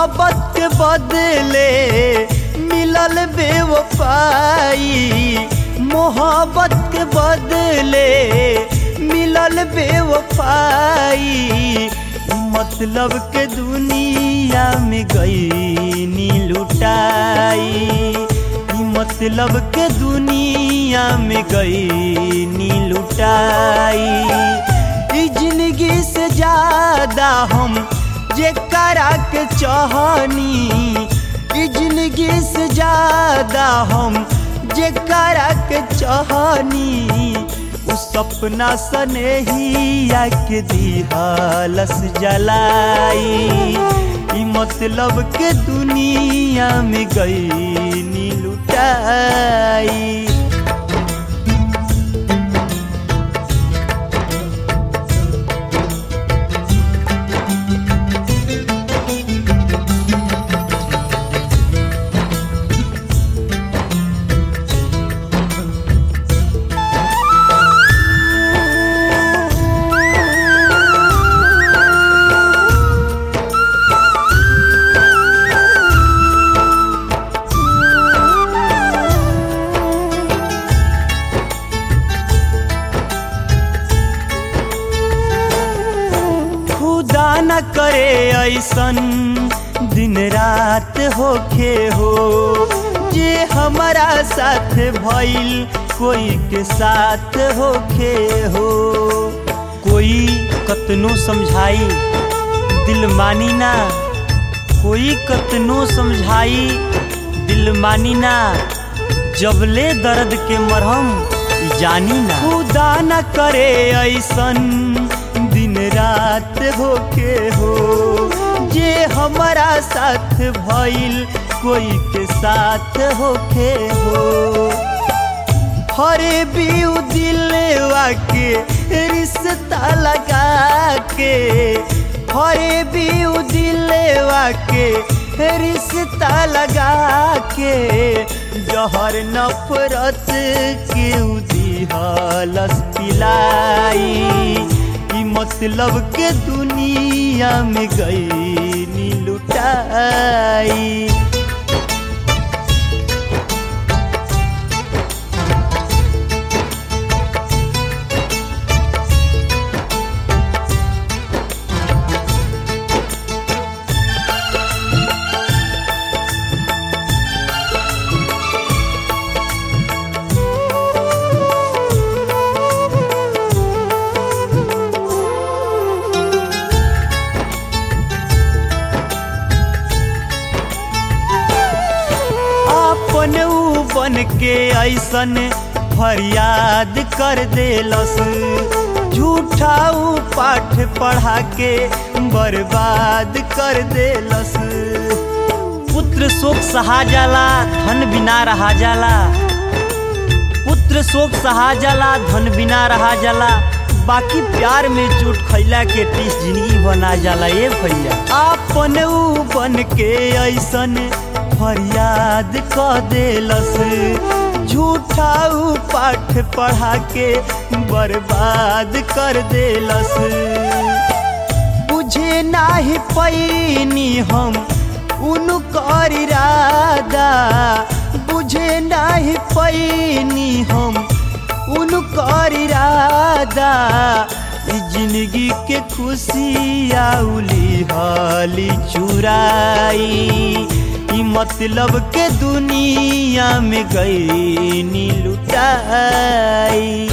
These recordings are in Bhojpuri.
मोहब्बत के बदले मिलल बेवफाई मोहब्बत के बदले मिलल बेवफाई मतलब के दुनिया में गई नी लुटाई मतलब के दुनिया में गई नी लुटाई ई जिंदगी से ज्यादा हम जे करा के चाहनी ई जिंदगी से ज्यादा हम जे करा के चाहनी उ सपना सनेहिया के दिहलस जलाई ई मतलब के दुनिया में गई नी लुटाई खुदा न करे ऐसन दिन रात होखे हो जे हमारा साथ भइल कोई के साथ होखे हो कोई कतनो समझाई दिल मानी ना कोई कतनो समझाई दिल मानी ना जबले दर्द के मरहम जानी ना खुदा न करे ऐसन दिन रात होके हो जे हमारा साथ भइल कोई के साथ होके हो हरे बीउ दिलवा के रिश्ता लगा के हरे बीउ दिलवा के रिश्ता लगा के जहर नफरत के दिहलस पिलाई ई मतलब के दुनिया में गई नी लुटाई अपन ऊ बन के ऐसन फरियाद कर देलस झूठा ऊ पाठ पढ़ा के बर्बाद कर देलस पुत्र शोक सहा जाला धन बिना रहा जाला पुत्र शोक सहा जाला धन बिना रहा जाला बाकी प्यार में चोट खैला के टीस जिंदगी बना जाला ए भैया आपन ऊ बन के ऐसन फरियाद क देलस झूठा ऊ पाठ पढ़ा के बर्बाद कर देलस बुझे नाही पैनी हम उनकर इरादा बुझे नाही पैनी हम उनकर इरादा ई जिंदगी के खुशी आउली हाली चुराई ई मतलब के दुनिया में गई नी लुटाई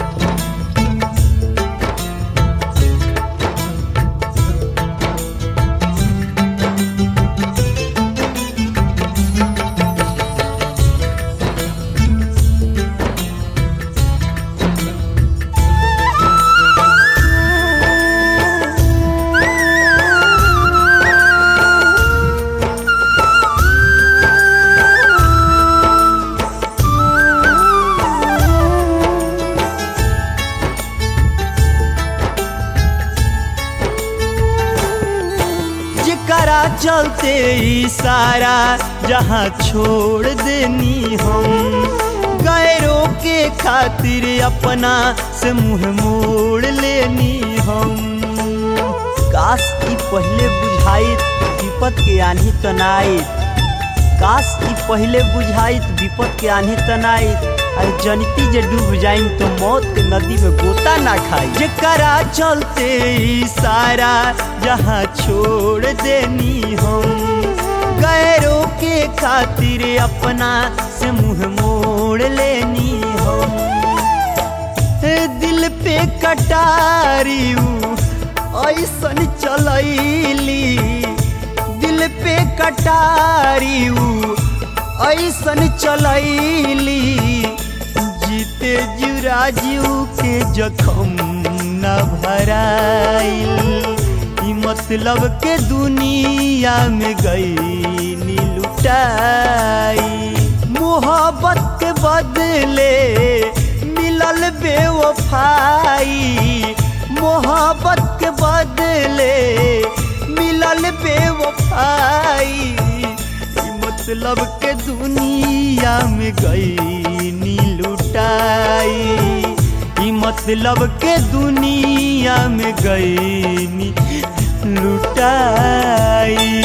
जेकरा चलते ई सारा जहाँ छोड़ देनी हम गैरों के खातिर अपना से मुंह मोड़ लेनी हम काश ई पहले बुझाइत विपत के आन्ही तनाइत काश ई पहले बुझाइत विपत के आन्ही तनाइत अरे जनिती जे डूब जाइन तो मौत के नदी में गोता ना खाई जेकरा चलते ई सारा जहाँ छोड़ देनी हम गैरों के खातिर अपना से मुंह मोड़ लेनी हम दिल पे कटारी ऐसन चलैली दिल पे कटारी ऐसन चलैली जीते जुराजू के जखम न भराइल ई मतलब के दुनिया में गई लुटाई मोहब्बत के बदले मिलल बेवफाई मोहब्बत के बदले मिलल बेवफाई ई मतलब के दुनिया में गई नी लुटाई ई मतलब के दुनिया में गई नी लुटाई